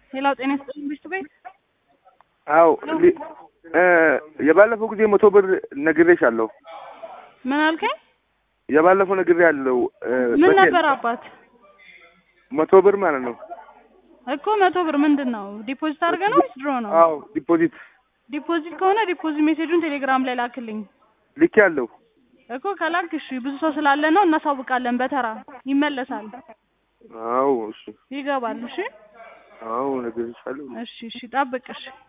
ሌላው ጤና ይስጥልኝ ብሽቱ ቤት አዎ ሊ- እ የባለፈው ጊዜ መቶ ብር ነግሬሻለሁ። ምን አልከኝ? የባለፈው ነግሬያለሁ። እ ምን በቴል- ነበር አባት? መቶ ብር ማለት ነው። እኮ መቶ ብር ምንድን ነው? ዲፖዚት አድርገህ ነው ወይስ ድሮ ነው? አዎ ዲፖዚት ዲፖዚት ከሆነ ዲፖዚት ሜሴጁን ቴሌግራም ላይ ላክልኝ ልኬያለሁ። እኮ ከላክ እሺ፣ ብዙ ሰው ስላለ ነው እናሳውቃለን። በተራ ይመለሳል፣ አዎ እሺ፣ ይገባል። እሺ አዎ ነግሬሻለሁ። እሺ እሺ፣ ጠብቅ እሺ።